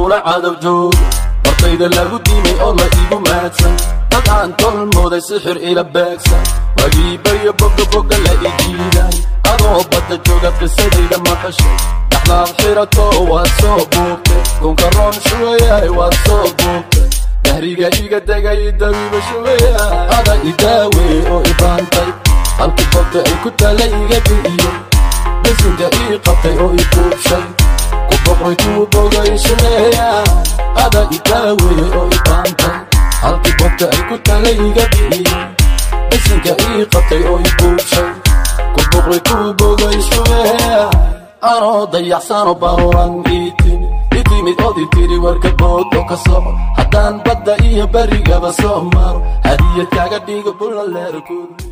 lagula cadow joogo hortayda lagu diimay oo la igu maadsan dad aan tolmooday sixir ila beegsan wagiibayo boga boga la idiiday adoo badda jooga qisadayda maqashay dhaxlaad xirato waad soo buugtay kunka roon shubayahay waad soo buugtay dahriga iga degay dawiiba shubayahay ada idaawey oo ibaantay halkii bogta ay ku tala iga bi'iyey bisinka ii qabtay oo i buubshay ku boqoy kuu bogay shubayahay ada idaawey oo ibaantay halkii bogta ay ku tala iga bi'iyey bisinka ii qabtay oo i buubshay ku boqoy kuu bogay shubayahay anoo dayacsano baahuran ii timi i timid ood i tiri warka bood oo ka soco haddaan badda iyo berigaba soo maro hadiyad kaaga dhigo bulla leerkood